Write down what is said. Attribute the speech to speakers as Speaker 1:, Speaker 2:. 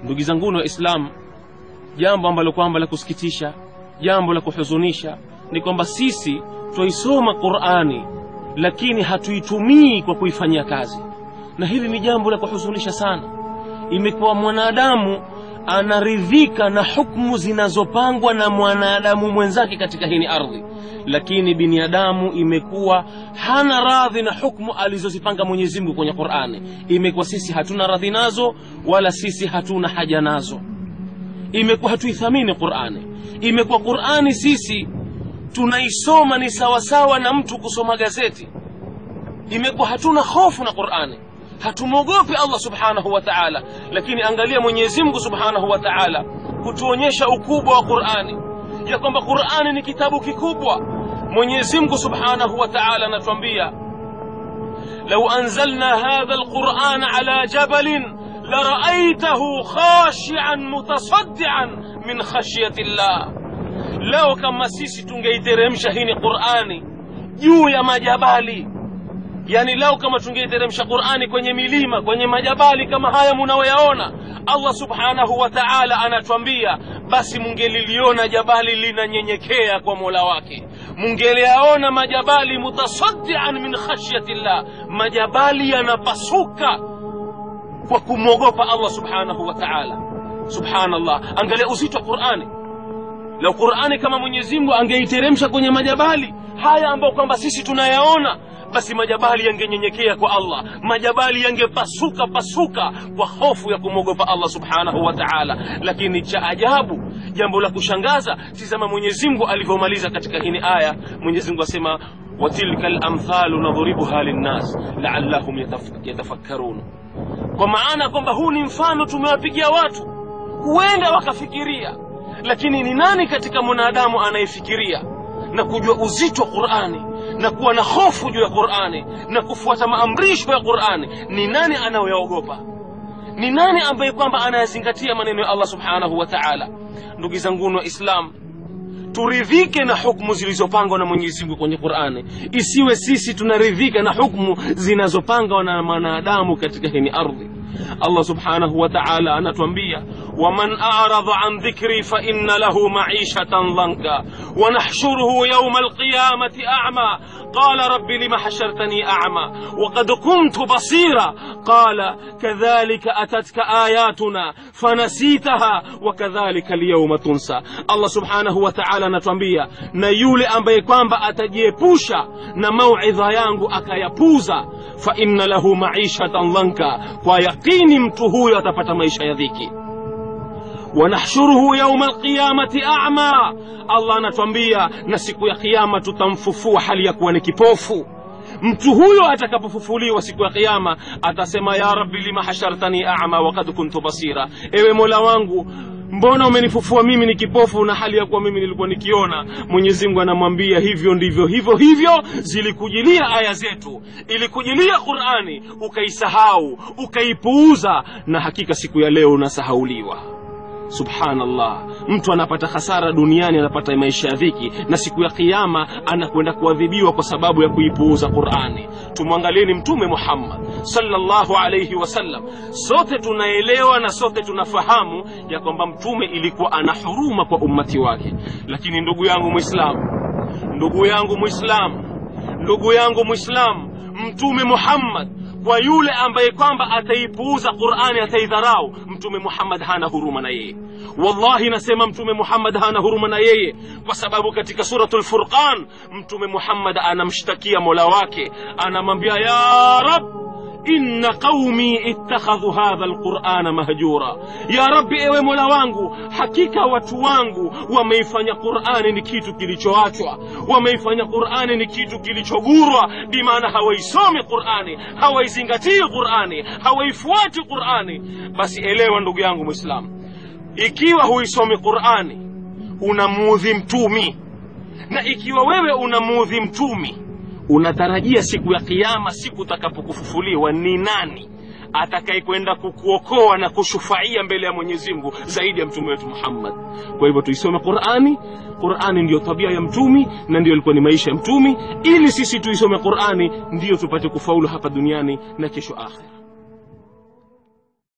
Speaker 1: ndugu zanguni wa islam jambo ambalo kwamba la kusikitisha jambo la kuhuzunisha ni kwamba sisi twaisoma qurani lakini hatuitumii kwa kuifanyia kazi na hili ni jambo la kuhuzunisha sana imekuwa mwanadamu anaridhika na hukmu zinazopangwa na mwanadamu mwenzake katika hii ardhi lakini binadamu imekuwa hana radhi na hukmu alizozipanga mwenyezi mungu kwenye qurani imekuwa sisi hatuna radhi nazo wala sisi hatuna haja nazo imekuwa hatuithamini qurani imekuwa qurani sisi tunaisoma ni sawasawa na mtu kusoma gazeti imekuwa hatuna hofu na qurani hatumwogopi allah subhanahu wa taala lakini angalia mwenyezi mungu subhanahu wa taala kutuonyesha ukubwa wa qurani ya kwamba qurani ni kitabu kikubwa mwenyezi mungu subhanahu wa taala anatuambia lau anzalna hadha alqurana ala jabalin laraaytahu khashian mutasaddian min khashyati llah leo kama sisi tungeiteremsha hii ni qurani juu ya majabali yani lau kama tungeiteremsha qurani kwenye milima kwenye majabali kama haya munayoyaona allah subhanahu wa taala anatwambia basi mungeliliona jabali linanyenyekea kwa mola wake mungeliyaona majabali mutasaddian min khashyati llah majabali yanapasuka kwa kumwogopa allah subhanahu wa taala subhanallah angalia uzito wa qurani lau qurani kama mwenyezi mungu angeiteremsha kwenye majabali haya ambayo kwamba sisi tunayaona basi majabali yangenyenyekea kwa allah majabali yangepasuka pasuka kwa hofu ya kumwogopa allah subhanahu wa taala lakini cha ajabu jambo la kushangaza tizama mwenyezi mungu alivyomaliza katika hini aya mwenyezi mungu asema watilka lamthalu nadhribuha linnas laallahum yataf- yatafakkarun kwa maana kwamba huu ni mfano tumewapigia watu huenda wakafikiria lakini ni nani katika mwanadamu anayefikiria na kujua uzito wa qurani na kuwa na hofu juu ya qurani na kufuata maamrisho ya qurani ni nani anayoyaogopa ni nani ambaye kwamba anayazingatia maneno ya allah subhanahu wa taala ndugu zanguni wa islam turidhike na hukmu zilizopangwa na mwenyezi mungu kwenye qurani isiwe sisi tunaridhika na hukmu zinazopangwa na mwanadamu katika hini ardhi allah subhanahu wa taala anatuambia waman aradha an dhikri faina lahu maishatan dhanka wanahshuruhu yauma alqiyamati ama qala rabbi lima hashartani ama وقد كنت بصيرا قال كذلك أتتك آياتنا فنسيتها وكذلك اليوم تنسى الله سبحانه وتعالى نتwambia na yule ambaye kwamba atajiepusha na mauidha yangu akayapuza fa inna lahu maishatan dhanka kwa yaqini mtu huyo atapata maisha ya dhiki wanahshuruhu yauma alqiyamati ama allah anatwambia na siku ya kiama tutamfufua hali ya kuwa ni kipofu mtu huyo atakapofufuliwa siku ya kiama atasema ya rabbi lima hashartani ama wakad kuntu basira ewe mola wangu mbona umenifufua mimi ni kipofu na hali ya kuwa mimi nilikuwa nikiona mwenyezi mungu anamwambia hivyo ndivyo hivyo hivyo zilikujilia aya zetu ilikujilia qurani ukaisahau ukaipuuza na hakika siku ya leo unasahauliwa subhanallah mtu anapata hasara duniani anapata maisha ya dhiki na siku ya kiama anakwenda kuadhibiwa kwa sababu ya kuipuuza qurani tumwangalieni mtume muhammad sallallahu alaihi wasallam sote tunaelewa na sote tunafahamu ya kwamba mtume ilikuwa ana huruma kwa ummati wake lakini ndugu yangu mwislamu ndugu yangu mwislamu ndugu yangu mwislamu mtume muhammad kwa yule ambaye kwamba ataipuuza qurani ataidharau mtume muhammad hana huruma na yeye wallahi nasema mtume muhammad hana huruma na yeye kwa sababu katika suratu lfurqan mtume muhammad anamshtakia mola wake anamwambia ya rab inna qaumi ittakhadhu hadha alqurana mahjura ya rabbi ewe mola wangu hakika watu wangu wameifanya qurani ni kitu kilichoachwa wameifanya qurani ni kitu kilichogurwa bimaana hawaisomi qurani hawaizingatii qurani hawaifuati qurani basi elewa ndugu yangu mwislamu ikiwa huisomi qurani unamuudhi mtumi na ikiwa wewe unamuudhi mtumi unatarajia siku ya kiama siku utakapokufufuliwa ni nani atakayekwenda kukuokoa na kushufaia mbele ya mwenyezi mungu zaidi ya mtume wetu muhammad kwa hivyo tuisome qurani qurani ndiyo tabia ya mtumi na ndiyo ilikuwa ni maisha ya mtumi ili sisi tuisome qurani ndiyo tupate kufaulu hapa duniani na kesho akhira